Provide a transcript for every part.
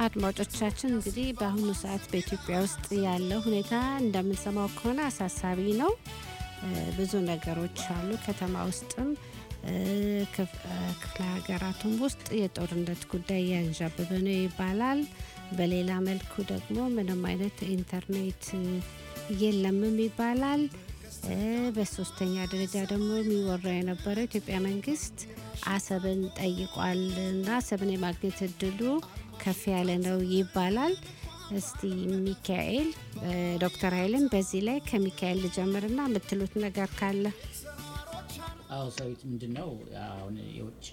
አድማጮቻችን እንግዲህ በአሁኑ ሰዓት በኢትዮጵያ ውስጥ ያለው ሁኔታ እንደምንሰማው ከሆነ አሳሳቢ ነው። ብዙ ነገሮች አሉ። ከተማ ውስጥም ክፍለ ሀገራቱም ውስጥ የጦርነት ጉዳይ እያንዣበበ ነው ይባላል። በሌላ መልኩ ደግሞ ምንም አይነት ኢንተርኔት የለምም ይባላል። በሶስተኛ ደረጃ ደግሞ የሚወራ የነበረው ኢትዮጵያ መንግስት አሰብን ጠይቋል እና አሰብን የማግኘት እድሉ ከፍ ያለ ነው ይባላል። እስቲ ሚካኤል ዶክተር ኃይልን በዚህ ላይ ከሚካኤል ልጀምርና የምትሉት ነገር ካለ አዎ ሰዊት ምንድን ነው አሁን የውጭ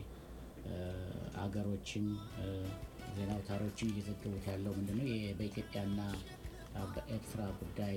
አገሮችን ዜና አውታሮችን እየዘገቡት ያለው ምንድን ነው በኢትዮጵያና በኤርትራ ጉዳይ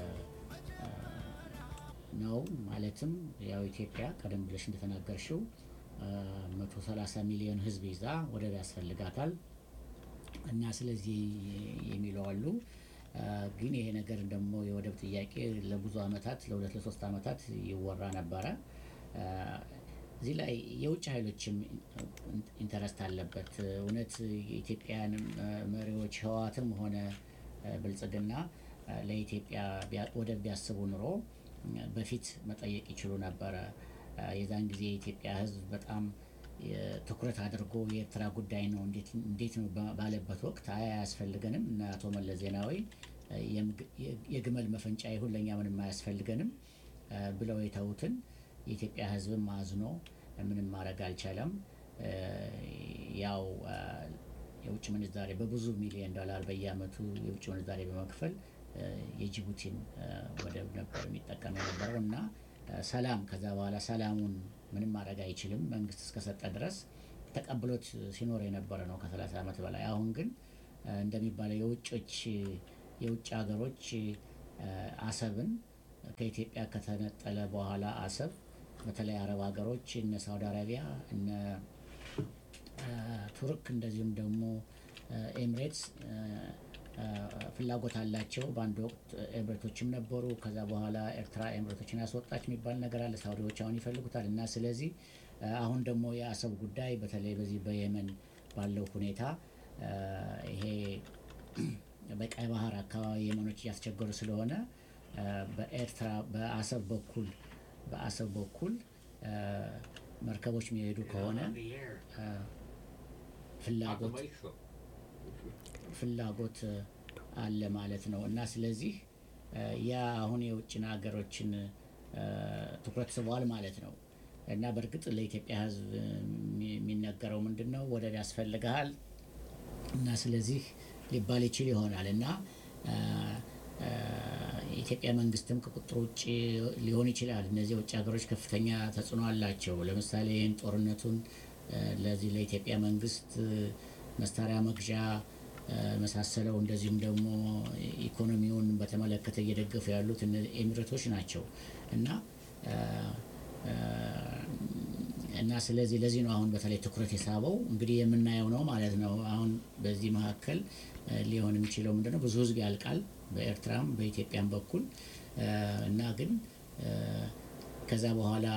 ነው። ማለትም ያው ኢትዮጵያ ቀደም ብለሽ እንደተናገርሽው 130 ሚሊዮን ሕዝብ ይዛ ወደብ ያስፈልጋታል እና ስለዚህ የሚለው አሉ። ግን ይሄ ነገር ደግሞ የወደብ ጥያቄ ለብዙ ዓመታት ለሁለት ለሶስት ዓመታት ይወራ ነበረ። እዚህ ላይ የውጭ ኃይሎችም ኢንተረስት አለበት። እውነት የኢትዮጵያን መሪዎች ህወሓትም ሆነ ብልጽግና ለኢትዮጵያ ወደብ ቢያስቡ ኑሮ በፊት መጠየቅ ይችሉ ነበረ። የዛን ጊዜ የኢትዮጵያ ህዝብ በጣም ትኩረት አድርጎ የኤርትራ ጉዳይ ነው እንዴት ነው ባለበት ወቅት አይ አያስፈልገንም እና አቶ መለስ ዜናዊ የግመል መፈንጫ ይሁን ለእኛ ምንም አያስፈልገንም ብለው የተዉትን የኢትዮጵያ ህዝብም አዝኖ ምንም ማድረግ አልቻለም። ያው የውጭ ምንዛሬ በብዙ ሚሊዮን ዶላር በየአመቱ የውጭ ምንዛሬ በመክፈል የጅቡቲን ወደብ ነበር የሚጠቀም የነበረው እና ሰላም ከዛ በኋላ ሰላሙን ምንም ማድረግ አይችልም መንግስት እስከሰጠ ድረስ ተቀብሎት ሲኖር የነበረ ነው ከሰላሳ ዓመት በላይ። አሁን ግን እንደሚባለው የውጮች የውጭ ሀገሮች አሰብን ከኢትዮጵያ ከተነጠለ በኋላ አሰብ በተለይ አረብ ሀገሮች እነ ሳውዲ አረቢያ እነ ቱርክ እንደዚሁም ደግሞ ኤምሬትስ ፍላጎት አላቸው። በአንድ ወቅት ኤምሬቶችም ነበሩ። ከዛ በኋላ ኤርትራ ኤምሬቶችን ያስወጣች የሚባል ነገር አለ። ሳውዲዎች አሁን ይፈልጉታል እና ስለዚህ አሁን ደግሞ የአሰብ ጉዳይ በተለይ በዚህ በየመን ባለው ሁኔታ ይሄ በቀይ ባህር አካባቢ የመኖች እያስቸገሩ ስለሆነ በኤርትራ በአሰብ በኩል በአሰብ በኩል መርከቦች የሚሄዱ ከሆነ ፍላጎት ፍላጎት አለ ማለት ነው እና ስለዚህ ያ አሁን የውጭን ሀገሮችን ትኩረት ስቧል ማለት ነው እና በእርግጥ ለኢትዮጵያ ሕዝብ የሚነገረው ምንድን ነው ወደብ ያስፈልግሃል እና ስለዚህ ሊባል ይችል ይሆናል እና የኢትዮጵያ መንግስትም ከቁጥር ውጭ ሊሆን ይችላል። እነዚህ የውጭ ሀገሮች ከፍተኛ ተጽዕኖ አላቸው። ለምሳሌ ይህን ጦርነቱን ለዚህ ለኢትዮጵያ መንግስት መሳሪያ መግዣ መሳሰለው እንደዚሁም ደግሞ ኢኮኖሚውን በተመለከተ እየደገፉ ያሉት ኤሚሬቶች ናቸው እና እና ስለዚህ ለዚህ ነው አሁን በተለይ ትኩረት የሳበው እንግዲህ የምናየው ነው ማለት ነው። አሁን በዚህ መካከል ሊሆን የሚችለው ምንድነው ብዙ ህዝብ ያልቃል በኤርትራም በኢትዮጵያም በኩል እና ግን ከዛ በኋላ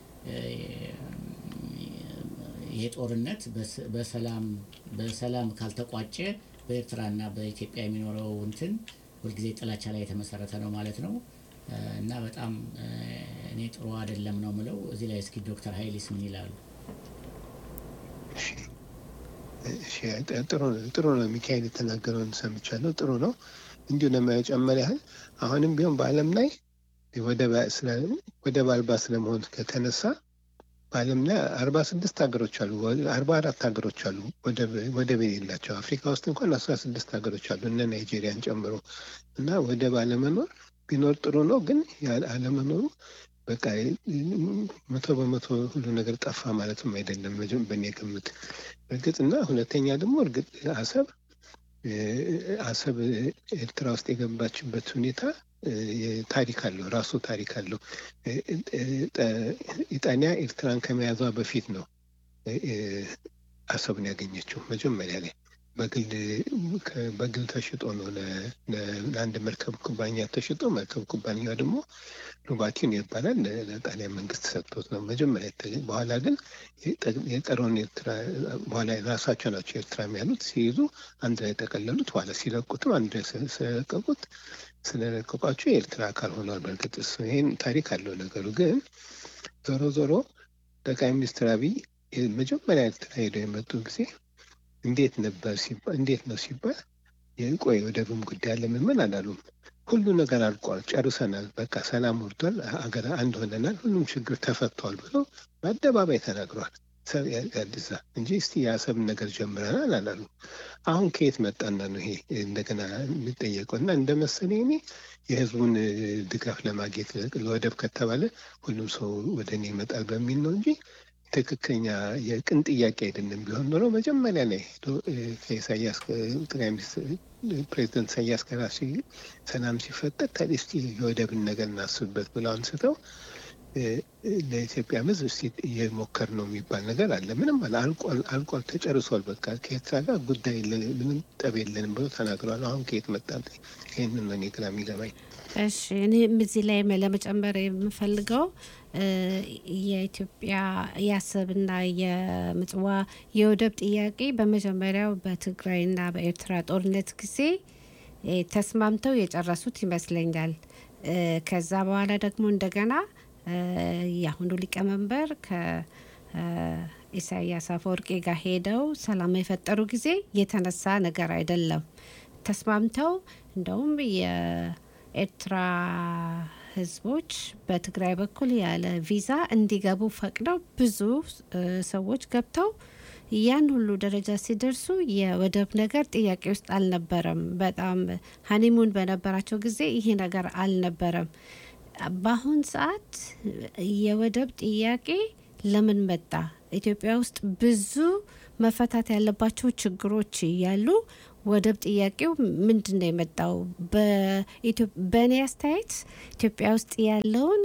ይሄ ጦርነት በሰላም በሰላም ካልተቋጨ በኤርትራና በኢትዮጵያ የሚኖረው እንትን ሁልጊዜ ጥላቻ ላይ የተመሰረተ ነው ማለት ነው እና በጣም እኔ ጥሩ አይደለም ነው ምለው። እዚህ ላይ እስኪ ዶክተር ሀይሊስ ምን ይላሉ? ጥሩ ነው። ሚካኤል የተናገረውን ሰምቻለሁ። ጥሩ ነው። እንዲሁ ለመጨመር ያህል አሁንም ቢሆን በዓለም ላይ ወደብ አልባ ስለመሆን ከተነሳ በዓለም ላይ አርባ ስድስት ሀገሮች አሉ፣ አርባ አራት ሀገሮች አሉ ወደብ የሌላቸው። አፍሪካ ውስጥ እንኳን አስራ ስድስት ሀገሮች አሉ እነ ናይጄሪያን ጨምሮ እና ወደብ አለመኖር ቢኖር ጥሩ ነው። ግን አለመኖሩ በቃ መቶ በመቶ ሁሉ ነገር ጠፋ ማለትም አይደለም በእኔ ግምት። እርግጥ እና ሁለተኛ ደግሞ እርግጥ አሰብ አሰብ ኤርትራ ውስጥ የገባችበት ሁኔታ ታሪክ አለው፣ ራሱ ታሪክ አለው። ኢጣሊያ ኤርትራን ከመያዟ በፊት ነው አሰብን ያገኘችው መጀመሪያ ላይ በግል ተሽጦ ነው ለአንድ መርከብ ኩባንያ ተሽጦ መርከብ ኩባንያ ደግሞ ሉባቲን ይባላል ለጣሊያን መንግስት ሰጥቶት ነው መጀመሪያ። በኋላ ግን የቀረውን ኤርትራ በኋላ ራሳቸው ናቸው ኤርትራ ያሉት ሲይዙ አንድ ላይ ጠቀለሉት። በኋላ ሲለቁትም አንድ ላይ ስለለቀቁት ስለለቀቋቸው የኤርትራ አካል ሆኗል። በእርግጥ እሱ ይህን ታሪክ አለው ነገሩ። ግን ዞሮ ዞሮ ጠቅላይ ሚኒስትር አብይ መጀመሪያ ኤርትራ ሄደው የመጡ ጊዜ እንዴት ነበር ሲባል እንዴት ነው ሲባል የቆይ ወደብም ጉዳይ አለ ምን አላሉም። ሁሉ ነገር አልቋል፣ ጨርሰናል፣ በቃ ሰላም ወርዷል፣ አገር አንድ ሆነናል፣ ሁሉም ችግር ተፈቷል ብሎ በአደባባይ ተናግሯል። አዲሳ እንጂ እስቲ የአሰብን ነገር ጀምረናል አላሉ። አሁን ከየት መጣና ነው ይሄ እንደገና የሚጠየቀው? እና እንደ መሰለኝ እኔ የህዝቡን ድጋፍ ለማግኘት ለወደብ ከተባለ ሁሉም ሰው ወደ እኔ ይመጣል በሚል ነው እንጂ ትክክለኛ የቅን ጥያቄ አይደለም። ቢሆን ኖሮ መጀመሪያ ላይ ሄዶ ከኢሳያስ ጠቅላይ ሚኒስትር ፕሬዚደንት ኢሳያስ ጋር ሰላም ሲፈጠር ታዲያ እስቲ የወደብን ነገር እናስብበት ብለው አንስተው ለኢትዮጵያ ሕዝብ እስቲ እየሞከር ነው የሚባል ነገር አለ። ምንም አለ አልቋል፣ አልቋል፣ ተጨርሷል። በቃ ከኤርትራ ጋር ጉዳይ ምንም ጠብ የለንም ብሎ ተናግሯል። አሁን ከየት መጣ? ይህንን ነው እኔ ግራ የሚገባኝ። እሺ እኔም እዚህ ላይ ለመጨመር የምፈልገው የኢትዮጵያ የአሰብና የምጽዋ የወደብ ጥያቄ በመጀመሪያው በትግራይና በኤርትራ ጦርነት ጊዜ ተስማምተው የጨረሱት ይመስለኛል። ከዛ በኋላ ደግሞ እንደገና የአሁኑ ሊቀመንበር ከኢሳያስ አፈወርቄ ጋር ሄደው ሰላም የፈጠሩ ጊዜ የተነሳ ነገር አይደለም። ተስማምተው እንደውም የኤርትራ ህዝቦች በትግራይ በኩል ያለ ቪዛ እንዲገቡ ፈቅደው ብዙ ሰዎች ገብተው ያን ሁሉ ደረጃ ሲደርሱ የወደብ ነገር ጥያቄ ውስጥ አልነበረም። በጣም ሀኒሙን በነበራቸው ጊዜ ይሄ ነገር አልነበረም። በአሁን ሰዓት የወደብ ጥያቄ ለምን መጣ? ኢትዮጵያ ውስጥ ብዙ መፈታት ያለባቸው ችግሮች እያሉ ወደብ ጥያቄው ምንድን ነው የመጣው? በእኔ አስተያየት ኢትዮጵያ ውስጥ ያለውን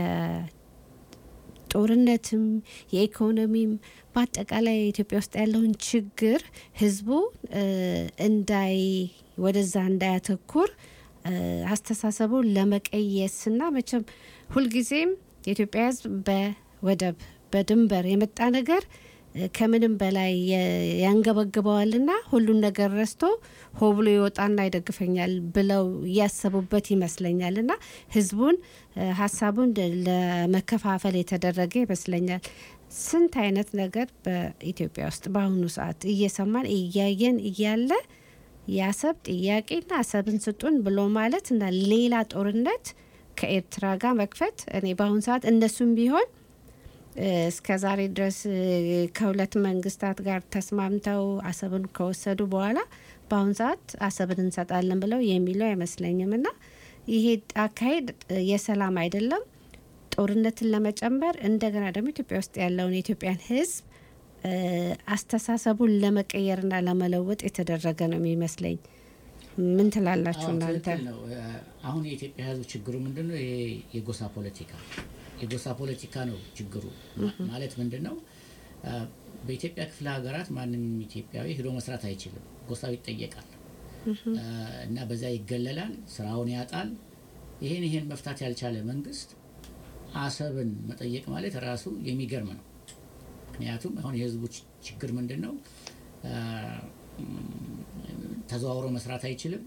የጦርነትም የኢኮኖሚም በአጠቃላይ ኢትዮጵያ ውስጥ ያለውን ችግር ህዝቡ እንዳይ ወደዛ እንዳያተኩር አስተሳሰቡን ለመቀየስና መቼም ሁልጊዜም የኢትዮጵያ ህዝብ በወደብ በድንበር የመጣ ነገር ከምንም በላይ ያንገበግበዋልና ሁሉን ነገር ረስቶ ሆ ብሎ ይወጣና ይደግፈኛል ብለው እያሰቡበት ይመስለኛል እና ህዝቡን ሀሳቡን ለመከፋፈል የተደረገ ይመስለኛል። ስንት አይነት ነገር በኢትዮጵያ ውስጥ በአሁኑ ሰዓት እየሰማን እያየን እያለ የአሰብ ጥያቄና አሰብን ስጡን ብሎ ማለት እና ሌላ ጦርነት ከኤርትራ ጋር መክፈት እኔ በአሁኑ ሰዓት እነሱም ቢሆን እስከ ዛሬ ድረስ ከሁለት መንግስታት ጋር ተስማምተው አሰብን ከወሰዱ በኋላ በአሁኑ ሰዓት አሰብን እንሰጣለን ብለው የሚለው አይመስለኝም እና ይሄ አካሄድ የሰላም አይደለም። ጦርነትን ለመጨመር እንደገና ደግሞ ኢትዮጵያ ውስጥ ያለውን የኢትዮጵያን ህዝብ አስተሳሰቡን ለመቀየርና ለመለወጥ የተደረገ ነው የሚመስለኝ። ምን ትላላችሁ እናንተ? አሁን የኢትዮጵያ ህዝብ ችግሩ ምንድን ነው? የጎሳ ፖለቲካ የጎሳ ፖለቲካ ነው ችግሩ። ማለት ምንድን ነው? በኢትዮጵያ ክፍለ ሀገራት ማንም ኢትዮጵያዊ ሂዶ መስራት አይችልም። ጎሳው ይጠየቃል እና በዛ ይገለላል፣ ስራውን ያጣል። ይሄን ይሄን መፍታት ያልቻለ መንግስት አሰብን መጠየቅ ማለት ራሱ የሚገርም ነው። ምክንያቱም አሁን የህዝቡ ችግር ምንድን ነው? ተዘዋውሮ መስራት አይችልም።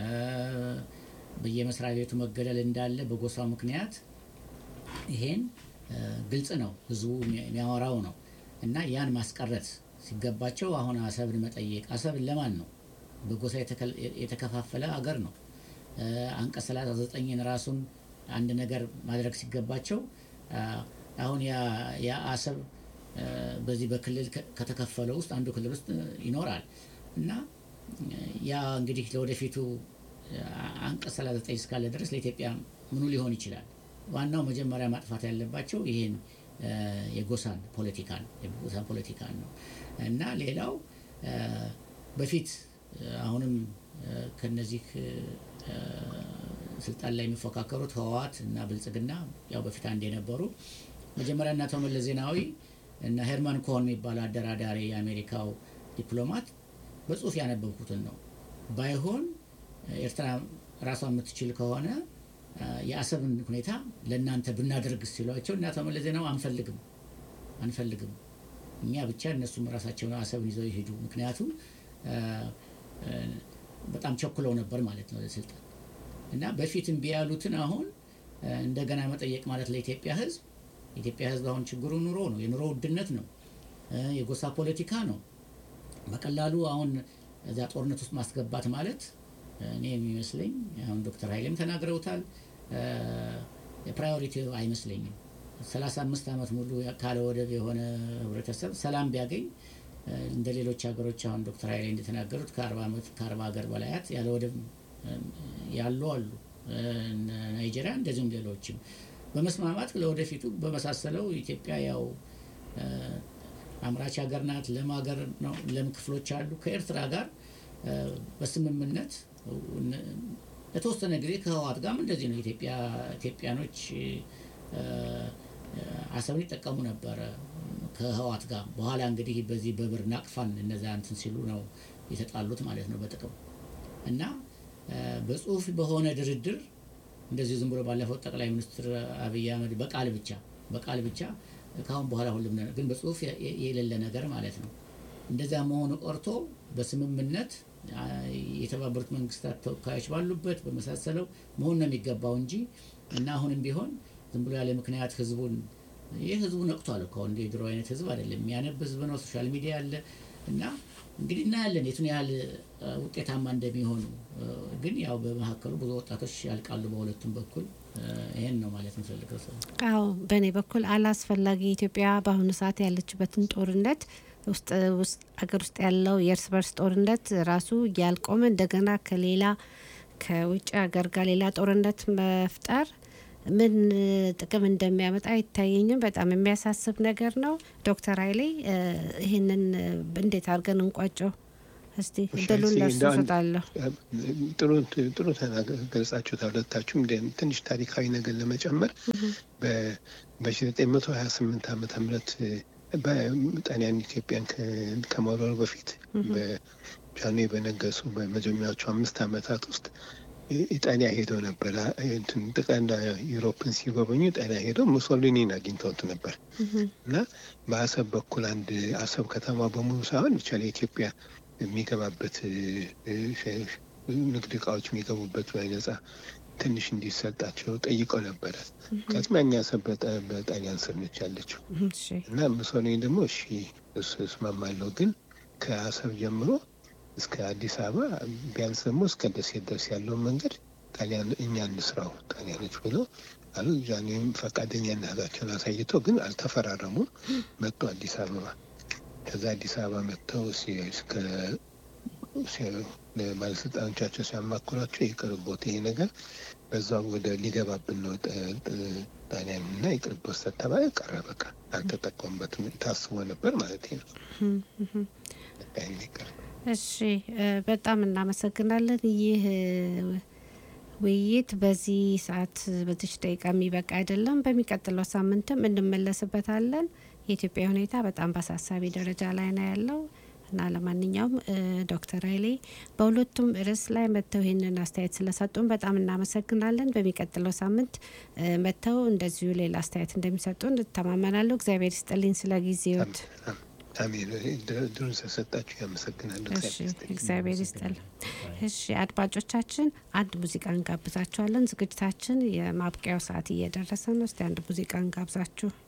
በየመስሪያ ቤቱ መገደል እንዳለ በጎሳው ምክንያት ይሄን ግልጽ ነው፣ ህዝቡ የሚያወራው ነው። እና ያን ማስቀረት ሲገባቸው አሁን አሰብን መጠየቅ አሰብን ለማን ነው? በጎሳ የተከፋፈለ አገር ነው። አንቀጽ ሰላሳ ዘጠኝን ራሱን አንድ ነገር ማድረግ ሲገባቸው አሁን ያ አሰብ በዚህ በክልል ከተከፈለው ውስጥ አንዱ ክልል ውስጥ ይኖራል እና ያ እንግዲህ ለወደፊቱ አንቀጽ 39 እስካለ ድረስ ለኢትዮጵያ ምኑ ሊሆን ይችላል? ዋናው መጀመሪያ ማጥፋት ያለባቸው ይሄን የጎሳን ፖለቲካን የጎሳን ፖለቲካን ነው እና ሌላው በፊት አሁንም ከነዚህ ስልጣን ላይ የሚፎካከሩት ህወሓት እና ብልጽግና ያው በፊት አንድ የነበሩ መጀመሪያ እና አቶ መለስ ዜናዊ እና ሄርማን ኮሆን የሚባለው አደራዳሪ የአሜሪካው ዲፕሎማት በጽሁፍ ያነበብኩትን ነው። ባይሆን ኤርትራ ራሷ የምትችል ከሆነ የአሰብን ሁኔታ ለእናንተ ብናደርግ ሲሏቸው እና አቶ መለስ ዜናዊ አንፈልግም አንፈልግም እኛ ብቻ እነሱም ራሳቸውን አሰብን ይዘው ይሄዱ። ምክንያቱም በጣም ቸኩለው ነበር ማለት ነው ለስልጣን እና በፊት እምቢ ያሉትን አሁን እንደገና መጠየቅ ማለት ለኢትዮጵያ ሕዝብ የኢትዮጵያ ሕዝብ አሁን ችግሩ ኑሮ ነው፣ የኑሮ ውድነት ነው፣ የጎሳ ፖለቲካ ነው። በቀላሉ አሁን እዛ ጦርነት ውስጥ ማስገባት ማለት እኔ የሚመስለኝ አሁን ዶክተር ኃይሌም ተናግረውታል። የፕራዮሪቲ አይመስለኝም። ሰላሳ አምስት ዓመት ሙሉ ካለ ወደብ የሆነ ህብረተሰብ ሰላም ቢያገኝ እንደ ሌሎች ሀገሮች አሁን ዶክተር ኃይሌ እንደተናገሩት ከአርባ ዓመት ከአርባ ሀገር በላያት ያለ ወደብ ያሉ አሉ። ናይጄሪያ እንደዚሁም ሌሎችም በመስማማት ለወደፊቱ በመሳሰለው ኢትዮጵያ ያው አምራች ሀገር ናት። ለም ሀገር ነው። ለም ክፍሎች አሉ። ከኤርትራ ጋር በስምምነት ለተወሰነ ጊዜ ከህወሓት ጋርም እንደዚህ ነው። ኢትዮጵያ ኢትዮጵያኖች አሰብን ይጠቀሙ ነበረ ከህወሓት ጋር። በኋላ እንግዲህ በዚህ በብር ናቅፋን እነዛ እንትን ሲሉ ነው የተጣሉት ማለት ነው በጥቅም እና በጽሁፍ በሆነ ድርድር እንደዚህ ዝም ብሎ ባለፈው ጠቅላይ ሚኒስትር አብይ አህመድ በቃል ብቻ በቃል ብቻ ከአሁን በኋላ ሁሉም ግን በጽሁፍ የሌለ ነገር ማለት ነው። እንደዛ መሆኑ ቀርቶ በስምምነት የተባበሩት መንግስታት ተወካዮች ባሉበት በመሳሰለው መሆን ነው የሚገባው እንጂ እና አሁንም ቢሆን ዝም ብሎ ያለ ምክንያት ህዝቡን ይህ ህዝቡ ነቅቷል እኮ እንደ ድሮ አይነት ህዝብ አይደለም። የሚያነብ ህዝብ ነው። ሶሻል ሚዲያ አለ እና እንግዲህ እናያለን የቱን ያህል ውጤታማ እንደሚሆኑ። ግን ያው በመካከሉ ብዙ ወጣቶች ያልቃሉ በሁለቱም በኩል። ይህን ነው ማለት የምፈልገው። ሰው አዎ፣ በእኔ በኩል አላስፈላጊ ኢትዮጵያ በአሁኑ ሰዓት ያለችበትን ጦርነት ውስጥ ውስጥ ሀገር ውስጥ ያለው የእርስ በርስ ጦርነት ራሱ ያልቆመ እንደገና ከሌላ ከውጭ ሀገር ጋር ሌላ ጦርነት መፍጠር ምን ጥቅም እንደሚያመጣ አይታየኝም። በጣም የሚያሳስብ ነገር ነው። ዶክተር ኃይሌ ይህንን እንዴት አድርገን እንቋጨው? እስቲ እድሉን ለእርሱ እሰጣለሁ። ጥሩ ጥሩ ገልጻችሁታል ሁለታችሁም። ትንሽ ታሪካዊ ነገር ለመጨመር በ1928 ዓመተ ምህረት በጣሊያን ኢትዮጵያን ከመውረሩ በፊት በጃንሆይ በነገሱ በመጀመሪያዎቹ አምስት ዓመታት ውስጥ ኢጣሊያ ሄደው ነበር። ጥቃና ዩሮፕን ሲጎበኙ ኢጣሊያ ሄደው ሙሶሊኒን አግኝተውት ነበር እና በአሰብ በኩል አንድ አሰብ ከተማ በሙሉ ሳይሆን ብቻ ለኢትዮጵያ የሚገባበት ንግድ እቃዎች የሚገቡበት በነጻ ትንሽ እንዲሰጣቸው ጠይቀው ነበረ። ከስማኛ አሰብ በጣሊያን ስር ነች ያለችው እና ሙሶሊኒ ደግሞ እሺ እሱ እስማማለሁ፣ ግን ከአሰብ ጀምሮ እስከ አዲስ አበባ ቢያንስ ደግሞ እስከ ደሴት ድረስ ያለውን መንገድ ጣሊያን እኛ እንስራው ጣሊያኖች ብለው አሉ። ጃንሆይም ፈቃደኛነታቸውን አሳይተው ግን አልተፈራረሙም። መጡ አዲስ አበባ። ከዛ አዲስ አበባ መጥተው እስከ ባለስልጣኖቻቸው ሲያማክሯቸው ይቅርቦት ይሄ ነገር በዛው ወደ ሊገባብን ነው ጣሊያን እና ይቅርቦት ተባለ። ቀረ በቃ አልተጠቀሙበትም። ታስቦ ነበር ማለት ነው። እሺ በጣም እናመሰግናለን። ይህ ውይይት በዚህ ሰዓት በዚች ደቂቃ የሚበቃ አይደለም። በሚቀጥለው ሳምንትም እንመለስበታለን። የኢትዮጵያ ሁኔታ በጣም በአሳሳቢ ደረጃ ላይ ነው ያለው እና ለማንኛውም ዶክተር ኃይሌ በሁለቱም ርዕስ ላይ መጥተው ይህንን አስተያየት ስለሰጡን በጣም እናመሰግናለን። በሚቀጥለው ሳምንት መጥተው እንደዚሁ ሌላ አስተያየት እንደሚሰጡን እተማመናለሁ። እግዚአብሔር ይስጥልኝ ስለ ጊዜዎት። አሜን። ድሩን ስለሰጣችሁ ያመሰግናለሁ። እግዚአብሔር ይስጥል። እሺ አድማጮቻችን፣ አንድ ሙዚቃ እንጋብዛችኋለን። ዝግጅታችን የማብቂያው ሰዓት እየደረሰ ነው። እስቲ አንድ ሙዚቃ እንጋብዛችሁ።